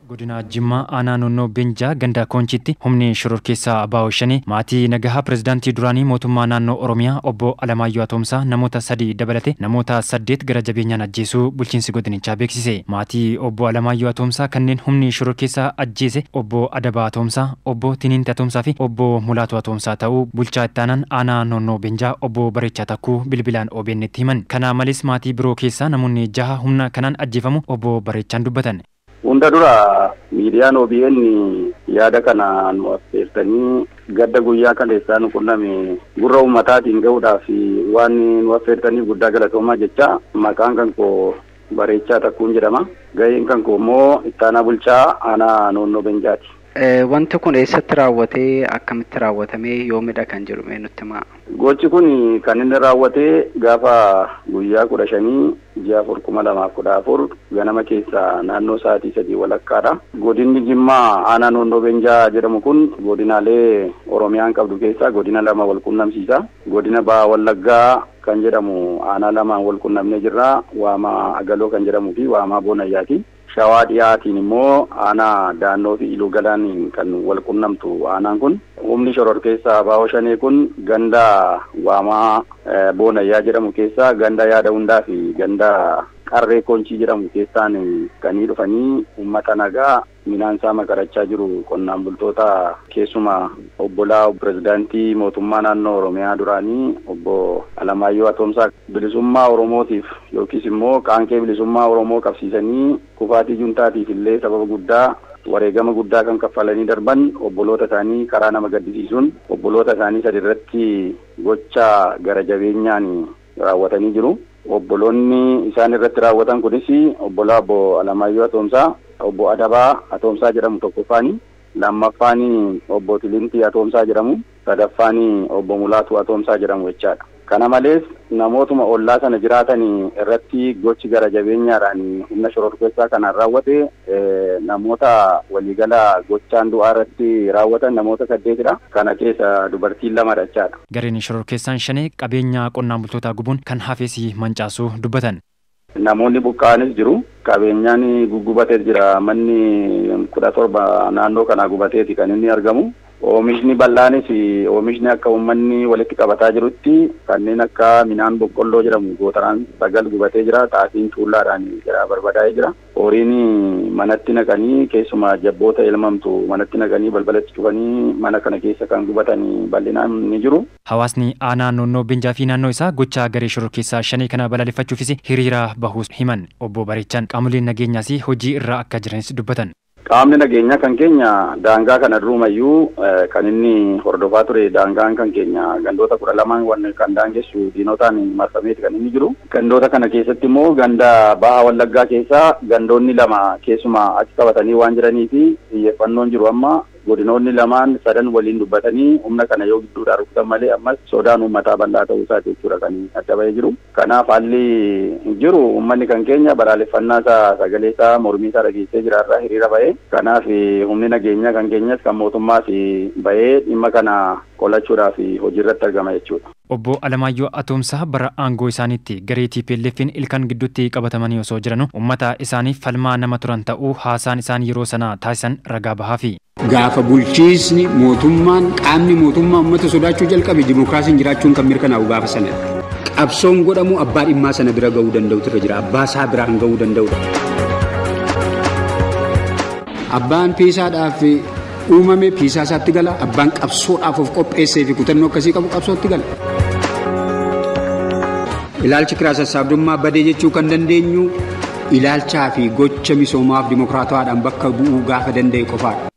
Godina Jimmaa aanaa Noonnoo Beenjaa ganda Koonchitti humni shororkeessaa Abaa'oo Shanee maatii nagahaa pirezidaantii duraanii mootummaa naannoo Oromiyaa obbo Alamaayyoo Atoomsaa namoota sadii dabalate namoota saddeet gara jabeenyaan ajjeesuu bulchiinsi godinichaa beeksise. Maatii obbo Alamaayyoo Atoomsaa kanneen humni shororkeessaa ajjeese obbo Adabaa Atoomsaa, obbo Tiniinti Atoomsaa fi obbo Mulaatu Atoomsaa ta'uu bulchaa ittaanaan aanaa Noonnoo Beenjaa obbo Bareechaa Takkuu bilbilaan OBN'tti himan. Kana malees maatii biroo keessaa namoonni jaha humna kanaan ajjeefamu obbo Bareechaan dubbatan. Hunda dura miidiyaan OBN yaada kana nu affeertanii gadda guyyaa kaleessaa nu qunname gurra uummataatiin gahuudhaaf waan nu affeertaniif guddaa galatoomaa jecha maqaan kan koo Bareechaa Takkuun jedhama. Gaheen kan koo immoo ittaanaa bulchaa aanaa Noonnoo Beenjaati. Wanti kun eessatti raawwatee akkamitti raawwatamee yoomidha kan jedhu mee nutti himaa? Gochi kun kan inni raawwatee gaafa guyyaa kudha shanii ji'a afur kuma lamaaf kudha afur ganama keessa naannoo sa'aatii sadii walakkaadha. Godinni Jimmaa aanaa Noonnoo Beenjaa jedhamu kun godinaalee Oromiyaan qabdu keessaa godina lama wal qunnamsiisa. Godina Baha Wallaggaa kan jedhamu aanaa lamaan wal qunnamnee jirra. Waamaa Agaloo kan jedhamuu fi Waamaa Boonayyaati. Shawaa dhiyaatiin immoo aanaa daannoo fi iluu galaaniin kan wal qunnamtu aanaan kun humni shororkeessaa Abaa'oo Shanee kun ganda waamaa boonayyaa jedhamu keessaa ganda yaada hundaa fi ganda qarree konchii jedhamu keessaan kanii dhufanii uummata nagaa minaansaa makarachaa jiru qonnaan bultoota keessuma obbolaa pirezidaantii mootummaa naannoo oromiyaa duraanii obbo Alamaayyoo Atoomsaa bilisummaa oromootiif yookiis immoo qaanqee bilisummaa oromoo qabsiisanii kufaatii juntaatiif illee sababa guddaa wareegama guddaa kan kaffalanii darban obboloota isaanii karaa nama gaddisiisuun obboloota isaanii sadi irratti gocha gara jabeenyaan raawwatanii jiru. Obboloonni isaan irratti raawwatan kunis obbolaa obbo Alamaayyoo Atoomsaa, obbo Adabaa Atoomsaa jedhamu tokkoffaani. Lammaffaani obbo Tilintii Atoomsaa jedhamu. Sadaffaani obbo Mulaatu Atoomsaa jedhamu jechaadha. Kana malees namootuma ollaa sana jiraatan irratti gochi gara jabeenyaadhaan humna shororkeessaa kanaan raawwate namoota waliigala gochaan du'aa irratti raawwatan namoota saddeetidha. Kana keessa dubartiin lamadha jechaadha. Gareen shororkeessaan shanee qabeenya qonnaan bultootaa gubuun kan hafes mancaasuu dubbatan. Namoonni buqqa'anis jiru. Qabeenyaan guggubatee jira. Manni kudha torba naannoo kanaa gubateeti kan inni argamu. Oomishni bal'aanis oomishni akka uummanni walitti qabataa jirutti kanneen akka midhaan boqqolloo jedhamu gootaraan sagal gubatee jira. Xaafiin tuullaadhaan jira barbadaa'ee jira. Horiin manatti naqanii keessumaa jabboota elmamtu manatti naqanii balbalatti cufanii mana kana keessa kan gubatan bal'inaan ni jiru. Hawaasni aanaa noonnoo Beenjaa fi naannoo isaa gochaa garee shororkeessaa shanii kana balaaleffachuufis hiriira bahuus himan obbo Bareechaan qaamoleen nageenyaas hojii irra akka jiranis dubbatan. Qaamni nageenyaa kan keenya daangaa kana durumayyuu kan inni hordofaa ture daangaan kan keenya gandoota kudha lamaan wanne kan daangessu diinotaan marfameeti kan inni jiru. Gandoota kana keessatti immoo ganda baha wallaggaa keessaa gandoonni lama keessumaa achi qabatanii waan jiranii fi xiyyeeffannoon jiru amma godinoonni lamaan sadan waliin dubbatanii humna kana yoo gidduudhaa rukutan malee ammas sodaan uummataa bal'aa ta'uu isaati jechuudha kan adda bahee jiru. Kanaaf haalli jiru uummanni kan keenya balaaleffannaa isaa sagalee isaa mormii isaa dhageessee jiraarraa hiriira bahee kanaaf humni nageenyaa kan keenyas kan mootummaas bahee dhimma kana qolachuudhaaf hojiirratti argama jechuudha. Obbo Alamaayyoo Atoomsaa bara aangoo isaaniitti garee TPLF'n ilkaan gidduutti qabatamanii osoo jiranuu uummata isaaniif falmaa nama turan ta'uu haasaan isaan yeroo sana taasisan ragaa bahaafi. Gaafa bulchiisni mootummaan qaamni mootummaa uummata sodaachuu jalqabe dimookiraasiin jiraachuun kan mirkanaa'u gaafa sana. Qabsoon godhamu abbaa dhimmaa sana bira ga'uu danda'utu irra jira. Abbaa isaa biraan ga'uu danda'udha. Abbaan piisaadhaaf uumame piisaa isaatti gala. Abbaan qabsoodhaaf of qopheessee fi kutannoo akkasii qabu qabsootti gala. Ilaalchi kiraa sassaabdummaa badee jechuu kan dandeenyu ilaalchaa fi gocha misoomaaf dimookiraatawaadhaan bakka bu'uu gaafa danda'e qofaadha.